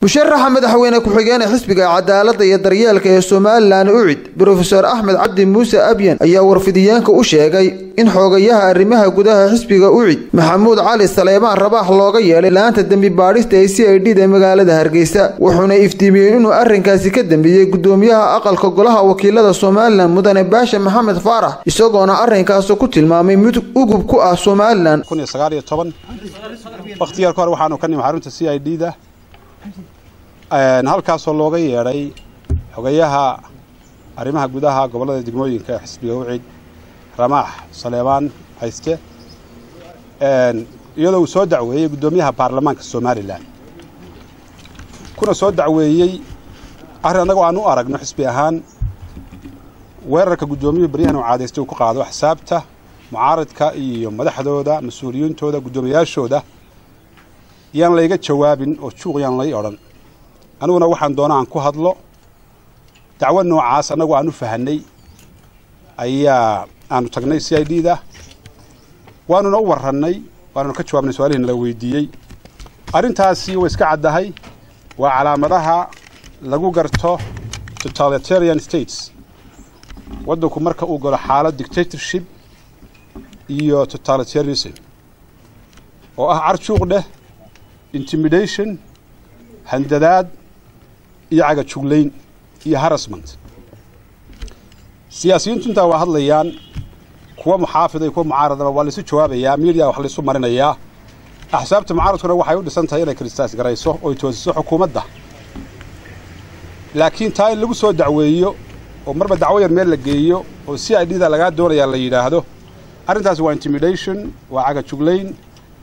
musharaxa madaxweyne ku-xigeenee xisbiga cadaaladda iyo daryeelka ee somalilan ucid brofeor axmed cabdi muuse abyan ayaa warfidiyeenka u sheegay in xoogayaha arrimaha gudaha xisbiga ucid maxamuud cali saleebaan rabaax looga yeelay laanta dembi baadhista ee c i d da magaalada hargeysa wuxuuna iftiimiyey inuu arrinkaasi ka dambeeyey gudoomiyaha aqalka golaha wakiilada somalilan mudane baasha maxamed faarax isagoona arrinkaasi ku tilmaamay mid ugub ku ah somalilan wakhtiyaar ka hor waxaanu ka nimi xarunta c i d da halkaasoo looga yeedhay xogayaha arrimaha gudaha gobollada degmooyinka ee xisbiga ucid ramaax saleebaan hayste iyadoo uu soo dacweeyey guddoomiyaha baarlamaanka somalilan kuna soo dacweeyey arrin annagoo aan u aragno xisbi ahaan weerarka guddoomiyuhu baryahan uu caadaystay uu ku qaado axsaabta mucaaradka iyo madaxdooda mas-uuliyiintooda guddoomiyayaashooda yaan layga jawaabin oo juuq yaan lay odhan aniguna waxaan doona aan ku hadlo dacwo noocaas annagu aan u fahanay ayaa aanu tagnay c i d da waanuna u warrannay waanuna ka jawaabnay su-aalihiin nala weydiiyey arrintaasi way iska caddahay waa calaamadaha lagu garto totalitarian states waddanku marka uu galo xaalad dictatorship iyo totalitarianism oo ah carjuuq dheh intimidation handadaad iyo cagajuglayn iyo harassment siyaasiyiintu intaa waa hadlayaan kuwa muxaafida iyo kuwa mucaaradaba waa laysu jawaabayaa miidiya wax laysu marinayaa axsaabta mucaaradkuna waxay u dhisan tahay inay kristaas garayso oy toosiso xukuumadda laakiin taa in lagu soo dacweeyo oo marba dacwo yar meel la geeyo oo c i d da lagaa doonayaa la yidhaahdo arrintaasi waa intimidation waa cagajuglayn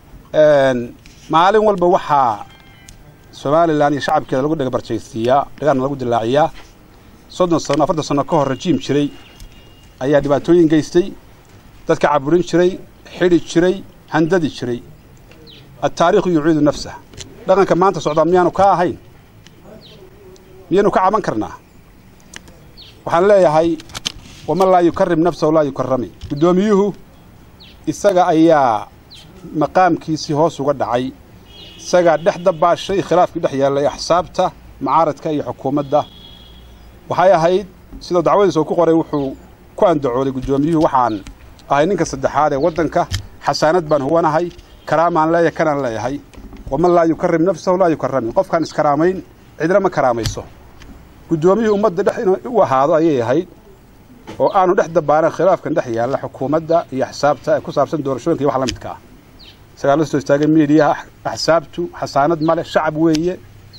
maalin walba waxaa somalilan iyo shacabkeeda lagu dhagabarjaystiiyaa dhagaarna lagu dilaaciyaa soddon sano afartan sano ka hor rajiim jiray ayaa dhibaatooyin geystay dadka caburin jiray xidhi jiray handadi jiray altaariikhu yuciidu nafsah dhaqanka maanta socdaa miyaanu ka ahayn miyaynu ka caban karnaa waxaan leeyahay waman laa yukarim nafsahu laa yukarami guddoomiyuhu isaga ayaa maqaamkiisii hoos uga dhacay isagaa dhex dabaashay khilaafkii dhex yaallay axsaabta mucaaradka iyo xukuumadda waxay ahayd sidoo dacwadiisa uu ku qoray wuxuu ku andacooday guddoomiyuhu waxaan ahay ninka saddexaad ee waddanka xasaanad baan huwanahay karaamaan leeyahay kanaan leeyahay waman laa yukarim nafsahu laa yukarami qofkaan iskaraamayn cidna ma karaamayso guddoomiyuhu ummadda dhex inuu u ahaado ayay ahayd oo aanu dhex dabaanan khilaafkan dhex yaalla xukuumadda iyo axsaabta ee ku saabsan doorashooyinka iyo wax la midka ah isagaa la soo istaagay miidiyaha axsaabtu xasaanad male shacab weeye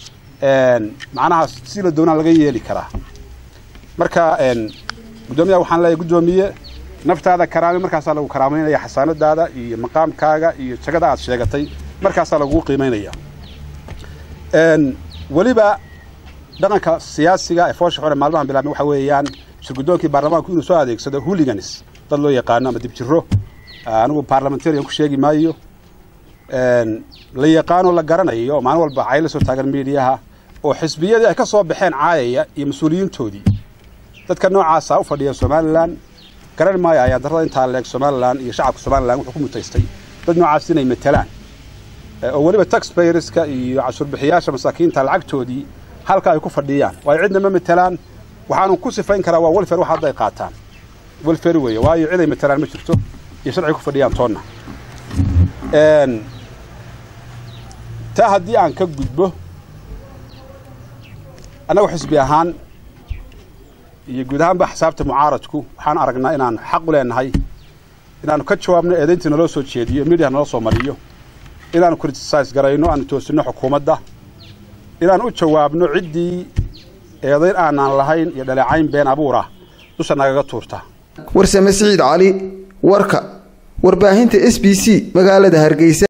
macnaha si la doonaa laga yeeli karaa marka guddoomiyaha waxaan leeyahay guddoomiye naftaada karaamay markaasaa lagu karaamaynaya xasaanadaada iyo maqaamkaaga iyo jagada aad sheegatay markaasaa lagugu qiimaynaya weliba dhaqanka siyaasiga ee foosha xore maalmahan bilaabmay waxa weeyaan shirguddoonkii baarlamaanku inuu soo adeegsado hooligans dad loo yaqaano ama dibjiro anigu parliamentarian ku sheegi maayo la yaqaanoo la garanayo maalin walba cay la soo taagan miidiyaha oo xisbiyadii ay ka soo baxeen caayaya iyo mas-uuliyiintoodii dadka noocaasa u fadhiya somalilan garan maayo ayaa darrada intaa leeg somalilan iyo shacabka somalilan wuxuu ku mutaystay dad noocaas inay matelaan oo weliba taxbayerska iyo cashuurbixiyaasha masaakiinta lacagtoodii halka ay ku fadhiyaan waayo cidna ma matelaan waxaanu ku sifayn karaa waa welfer wax hadda ay qaataan welfer weeye waayo cid ay matelaan ma jirto iyo sharciga ku fadhiyaan toonna taa haddii aan ka gudbo annagu xisbi ahaan iyo guud ahaanba axsaabta mucaaradku waxaan aragnaa inaan xaq u leenahay inaanu ka jawaabno eedayntii naloo soo jeediyo miidiya nala soo mariyo inaanu criticise garayno aanu toosinno xukuumadda inaanu u jawaabno ciddii eedayn aanaan lahayn iyo dhaleecayn been abuurah dusha nagaga tuurta warsame siciid cali warka warbaahinta s b c magaalada hargeysa